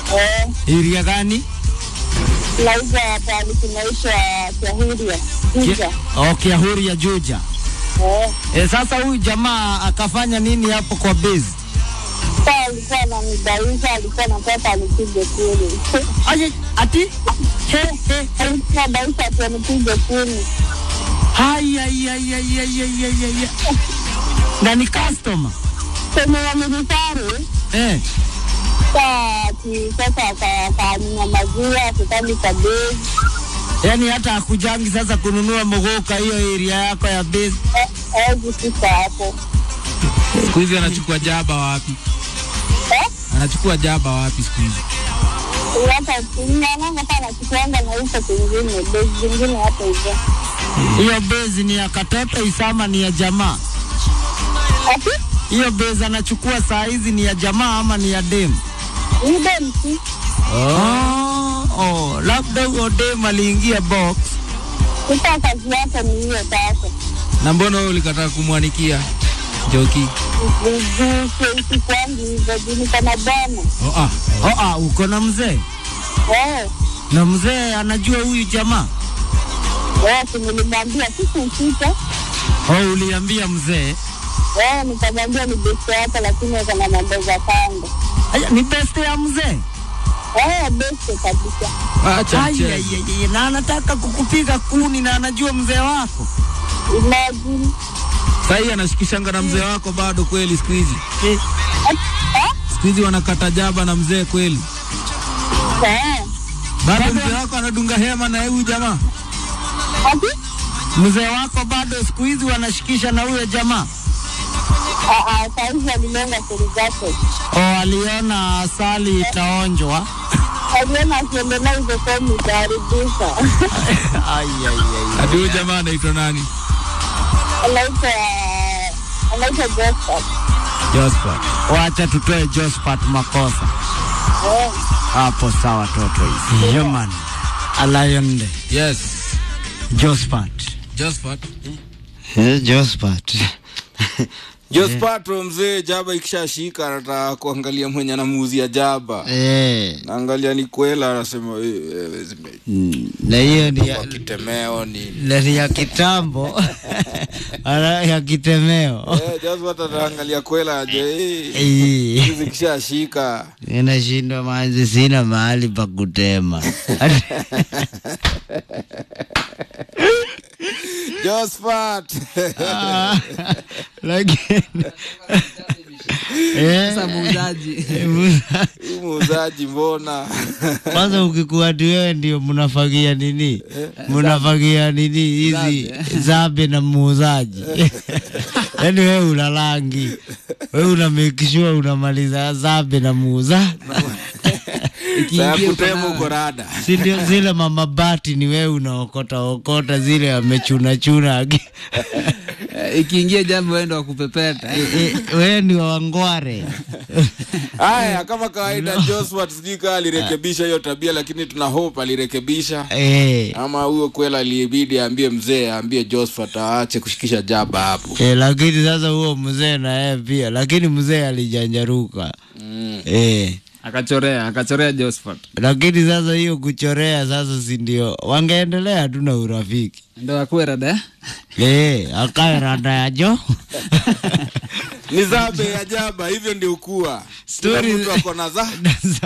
Eh, Iria gani? nauza pahali kunaisha Kiahuria. Juja. Oh, Kiahuri ya Juja. Eh, E, sasa huyu jamaa akafanya nini hapo kwa base? saa alikuwa ananidaisha, alikuwa anataka anipige kuni. Aje, ati? He, he. Alikuwa anadaisha ati anipige kuni. Hai, ai, ai, ai, ai, ai, ai, ai, ai. Na ni customer. Kwenye ya militari, Eh. saa ati sasa aka- akaninyamazia, akitani kabezi. Yaani hata akujangi sasa kununua mogoka hiyo area yako ya base. Hawezi fika hapo. Siku hizi anachukua jaba wapi? Eh? Anachukua jaba wapi siku hizi? hata naonanga sana nachukuanga na huko kwingine bezi zingine hapo hivyo. Hiyo base ni ya katoto isama ni ya jamaa. Ati Hiyo base anachukua saa hizi ni ya jamaa ama ni ya dem? ni demsi Oh, oh, labda huyo dem aliingia box. ita kazi yake ni hiyo sasa. Na mbona wewe ulikataa kumwanikia Joki? Sikwangi hivyo juu niko na bwana Oh, ah. Oh, ah, uko na mzee eh na mzee anajua huyu jamaa. eh, si nilimwambia sikumfika Oh, uliambia mzee eh, nikamwambia ni besti yake, lakini ako na mambo za kando Aya, ni best ya mzee eh, besti kabisa. Acha Ai, mchezo. ai, ai, ai, na anataka kukupiga kuni na anajua mzee wako Imagine Sasa anashikishanga na mzee wako bado kweli siku hizi? eh, eh, Siku hizi wanakata jaba na mzee kweli? eh, Bado mzee wako anadunga hema na huyu jamaa? ati mzee wako bado siku hizi wanashikisha na huyo jamaa. ah, ah, saizi alilenga stori zake, Oh, aliona asali itaonjwa. aliona akiendelea hivyo fomu itaharibika. ai, ai, ai. Ati huyu jamaa anaitwa nani? anaitwa anaitwa Joseph. Josephat. Wacha tutoe Josephat makosa Eh, hapo, sawa toto hizi. Human Alayonde Yes. Josephat. Josephat. Josephat. Jospatro mzee, jaba ikishashika anataka kuangalia mwenye anamuuzia jaba, Eh, naangalia ni kwela, anasema "Eh, eh, zime- mm, na hiyo ni ya, kwa kitemeo ni na ni ya kitambo Ala, ya kitemeo eh, Josphat ataangalia kwela aje eh, Eh, hizi zikishashika inashindwa maji, sina mahali pa kutema Josphat Ah, lakini Eh, Sasa muuzaji. muuza- Huyu muuzaji mbona kwanza ukikuwa ati wewe ndio mnafagia nini mnafagia nini hizi zabe na muuzaji yaani wewe una rangi wewe una make sure unamaliza zabe na muuza Sasa Ikiingia uko kutema nayo. uko rada si ndio zile mamabati ni wewe unaokota okota zile amechunachuna aki- Eh, Ikiingia jambo wendo wa kupepeta. Eh, eh, wewe ni wa wangware haya. Kama kawaida, Josphat sijui kama alirekebisha hiyo tabia, lakini tuna hope alirekebisha eh, ama huyo kwela alibidi aambie mzee aambie Josphat aache kushikisha jaba hapo. eh, lakini sasa huo mzee na yeye pia lakini mzee alijanjaruka Mm. eh. Akachorea, akachorea Josephat. lakini sasa hiyo kuchorea sasa si ndio wangeendelea tu na urafiki Ndo akuwe rada. eh? eh, akae rada ya jo Ni zabe ya jaba, hivyo ndio ukua. Kila Story- mtu ako na za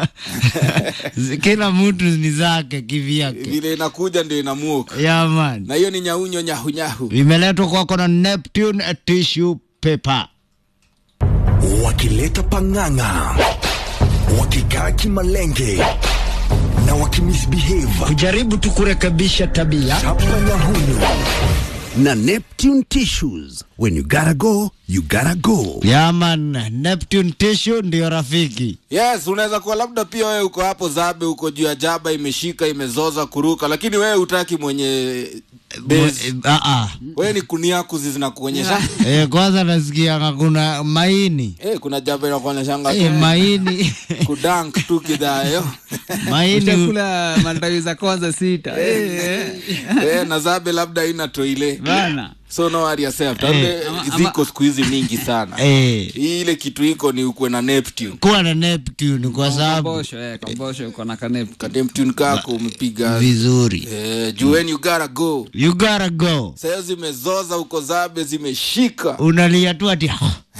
kila mtu ni zake kivyake vile inakuja ndio inamuoka, yaman na hiyo ni nyaunyo nyahunyahu. imeletwa kwako na Neptune tissue paper wakileta pang'ang'a, wakikaa kimalenge na wakimisbehave kujaribu tu kurekebisha tabia chapa nyahunyu na Neptune tissues. When you gotta go, you gotta go. yaman Neptune tissue ndio rafiki Yes, unaweza kuwa labda pia wewe uko hapo zabe, uko juu ya jaba, imeshika imezoza kuruka, lakini wewe utaki mwenye base. Mwe- ah, ah. Wewe ni kuniakuzi zinakuonyesha Eh, kwanza nasikia kuna maini eh, kuna jaba inakuonyeshanga eh, maini kudank tu kidhayo maini ushakula matawi za kwanza sita Eh, eh, na zabe labda ina toile bana so no worry yourself Tabe, Ama- ziko siku hizi mingi sana eh, Hii ile kitu iko ni ukwe na neptune kuwa na Neptune kwa sababu kambosho eh, kambosho uko na kanep ka neptune kako umepiga vizuri eh, juu when you gotta go you gotta go sayo zimezoza uko zabe zimeshika unalia tu ati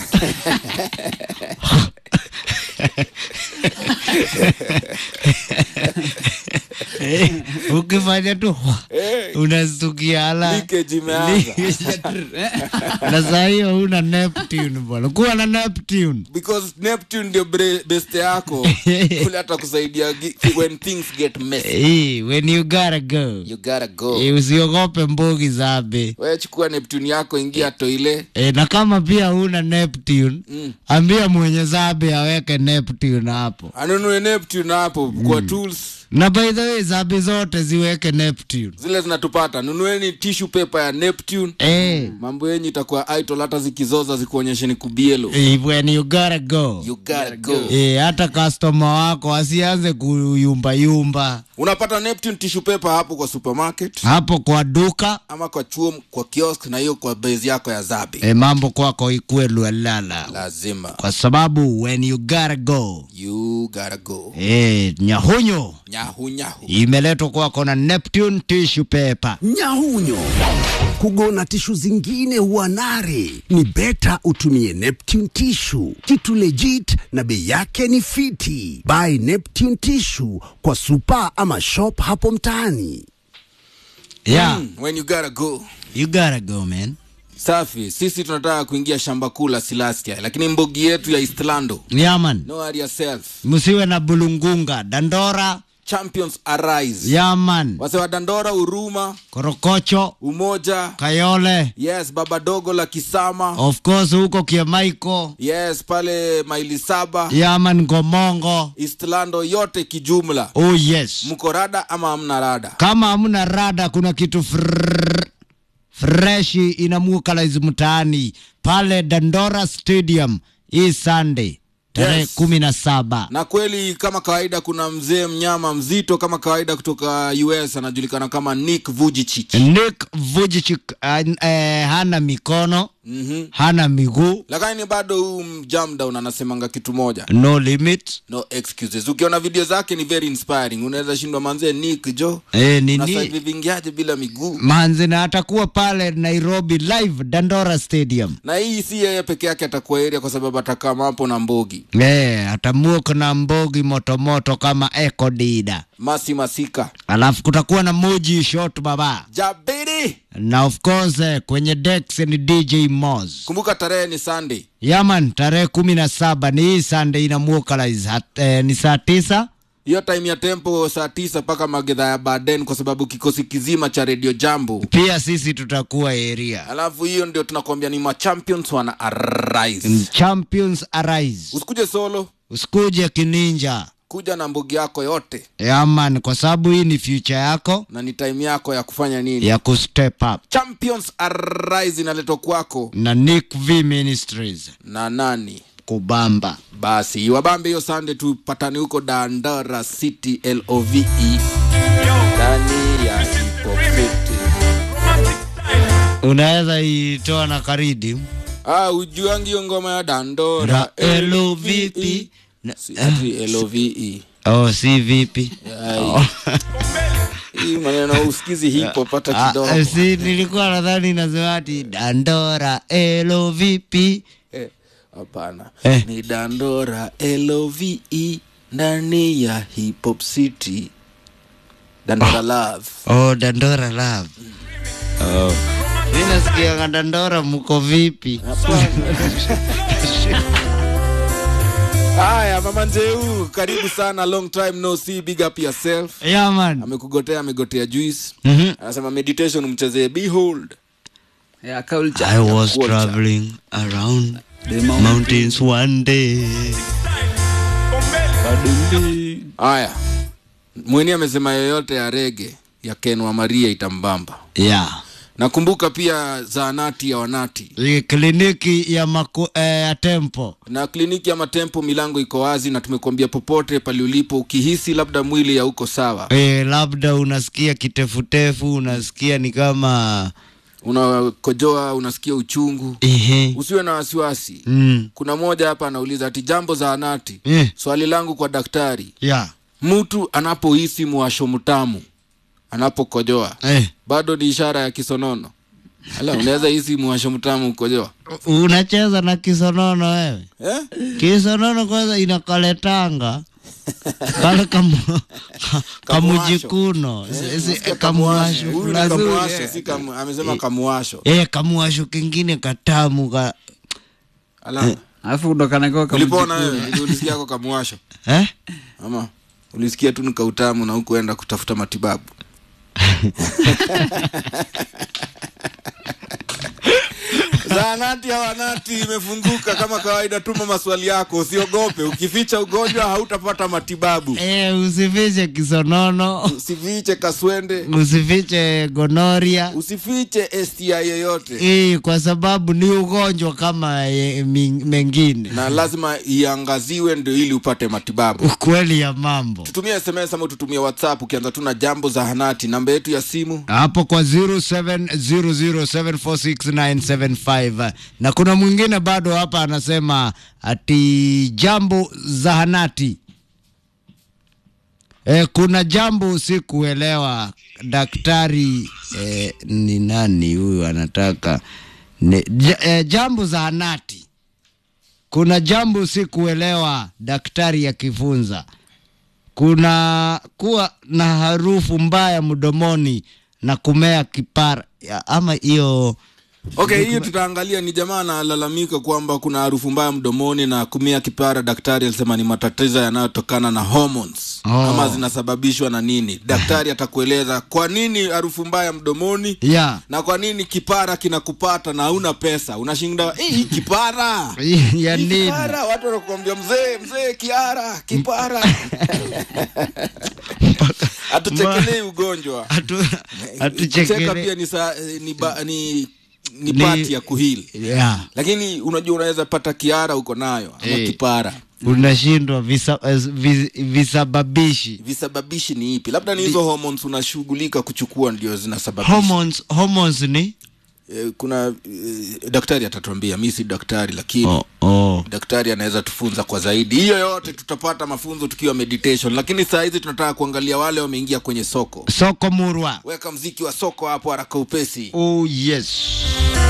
Eh, ukifanya tu Eh, unastukia ala leakage imeanza na saa hiyo una Neptune bwana kuwa na Neptune because neptune ndio bre- best yako kule hata kusaidia gi- when things get messy Eh, when you gotta go you gotta go Eh, usiogope mbogi zabe wewe chukua neptune yako ingia toile E, na kama pia huna Neptune Mm. ambia mwenye zabe aweke Neptune hapo. anunue neptune hapo kwa tools Na by the way zabe zote ziweke Neptune. zile zinatupata nunueni tissue paper ya neptune Eh, mambo yenyu itakuwa idle hata zikizoza zikuonyeshe ni kubielo eh, when you gotta go. you gotta go Eh, hata customer wako asianze kuyumba yumba unapata neptune tissue paper hapo kwa supermarket hapo kwa duka. ama kwa chuo kwa kiosk na hiyo kwa base yako ya zabe E, mambo kwako ikue lwelala, lazima kwa sababu when you gotta go. you gotta go E, nyahunyo nyahu nyahu imeletwa kwako na Neptune tissue paper. Nyahunyo. Kugona tishu zingine huwa nare, ni beta utumie Neptune tishu, kitu legit na bei yake ni fiti. Buy Neptune tishu kwa supa ama shop hapo mtaani. Yeah, Mm, when you gotta go you gotta go man. safi sisi tunataka kuingia shamba kuu la silastia lakini mbogi yetu ya istlando Yeah man. no worry yourself msiwe na bulungunga dandora champions arise yaman wase wa dandora uruma korokocho umoja kayole yes baba dogo la kisama of course huko kiamaiko yes pale maili saba yaman ngomongo istlando yote kijumla oh yes mko rada ama hamna rada kama hamna rada kuna kitu frrrr, freshi inamukalize mtaani pale dandora stadium hii sunday tarehe Yes. kumi na saba na kweli kama kawaida kuna mzee mnyama mzito kama kawaida kutoka us anajulikana kama nick vujicic nick vujicic uh, eh, hana mikono mm-hmm. hana miguu lakini bado huu mjamdown anasemanga kitu moja no limit no excuses ukiona video zake ni very inspiring unaweza shindwa manzee nick jo eh, nini nasavivingiaje bila miguu manzi na atakuwa pale nairobi live dandora stadium na hii si yeye peke yake atakuwa area kwa sababu atakama hapo na mbogi e, atamuka na mbogi motomoto kama eko dida masi masika alafu kutakuwa na moji shot baba jabiri na of course eh, kwenye dex ni dj mos kumbuka tarehe ni sunday yaman tarehe kumi na saba ni hii sunday inamukalize eh, ni saa tisa hiyo time ya tempo saa tisa mpaka magedha ya baden kwa sababu kikosi kizima cha redio jambo pia sisi tutakuwa area alafu hiyo ndio tunakwambia ni machampions wana arise champions arise usikuje solo usikuje kininja kuja na mbugi yako yote yaman kwa sababu hii ni future yako na ni time yako ya kufanya nini ya kustep up champions arise inaletwa kwako na nick v ministries na nani kubamba basi wabambe hiyo sande tupatane huko dandara city love ndani ya hipopeti unaweza itoa na karidi ah, ujuangi hiyo ngoma ya dandora ra elo vipi Na- Si ati love oh si vipi Ai. hii maneno usikizi hipo pata Ah, kidogo si nilikuwa nadhani nasema ati dandora elo vipi Eh, hapana Eh. ni dandora love ndani ya hip hop city dandora love oh dandora love oh. mi nasikianga dandora mko vipi haya mama njeu karibu sana long time no see big up yourself yeah man amekugotea amegotea juice Mhm. anasema meditation mchezee behold ya culture I was Culture. traveling around The mountain. mountains one day. haya mweni amesema yoyote ya rege ya ken wa maria itambamba Yeah. nakumbuka pia zaanati ya wanati Hii kliniki ya maku, eh, ya tempo na kliniki ya matempo milango iko wazi na tumekuambia popote pale ulipo ukihisi labda mwili hauko sawa eh, labda unasikia kitefutefu unasikia ni kama unakojoa unasikia uchungu ehe usiwe na wasiwasi mm. kuna moja hapa anauliza ati jambo zaanati eh. swali langu kwa daktari ya mtu anapohisi mwasho mtamu anapokojoa eh. bado ni ishara ya kisonono ala unaweza hisi mwasho mtamu ukojoa unacheza na kisonono wewe eh? kisonono kwanza inakaletanga kale kamu, ka- kamujikuno Si- si- Nasikia kamuwasho Huyu ni fulani. kamuwasho, si kamu- amesema kamuwasho eh, kamuwasho kingine katamu ka, ala alafu ndo kanakiwa ulipona wewe Ili ulisikia ako kamuwasho eh? ama ulisikia tu ni kautamu na hukuenda kutafuta matibabu zaanati ya wanati imefunguka kama kawaida tuma maswali yako usiogope ukificha ugonjwa hautapata matibabu Eh, usifiche kisonono usifiche kaswende usifiche gonoria usifiche sti yoyote hii kwa sababu ni ugonjwa kama ye- mi- mengine na lazima iangaziwe ndio ili upate matibabu ukweli ya mambo tutumie sms ama tutumie whatsapp ukianza tu na jambo zahanati namba yetu ya simu hapo kwa 0700746975 na kuna mwingine bado hapa anasema ati jambo zahanati e, kuna jambo sikuelewa daktari e, ni nani huyu anataka ne, j, e, jambo zahanati kuna jambo sikuelewa daktari akifunza kuna kuwa na harufu mbaya mdomoni na kumea kipara ya- ama hiyo okay hiyo tutaangalia ni jamaa analalamika kwamba kuna harufu mbaya mdomoni na kumia kipara daktari alisema ni matatizo yanayotokana na hormones Oh. ama zinasababishwa na nini daktari atakueleza kwa nini harufu mbaya mdomoni ya na kwa nini kipara kinakupata na hauna pesa unashinda "Eh, hii kipara ya Hii nini kipara watu wanakuambia mzee mzee kiara kipara hatuchekelei ugonjwa Hatu- kucheka hatuchekele pia ni, sa, ni, ba, ni, ni Ni- pati ya kuhili ya lakini unajua unaweza pata kiara uko nayo ama Eh. kipara unashindwa visa, eh, vis, visababishi visababishi ni ipi labda ni hizo hormones unashughulika kuchukua ndio zinasababisha hormones, hormones ni eh, kuna eh, daktari atatuambia mi si daktari lakini oh, oh. daktari anaweza tufunza kwa zaidi hiyo yote tutapata mafunzo tukiwa meditation lakini saa hizi tunataka kuangalia wale wameingia kwenye soko soko murwa weka mziki wa soko hapo haraka upesi oh yes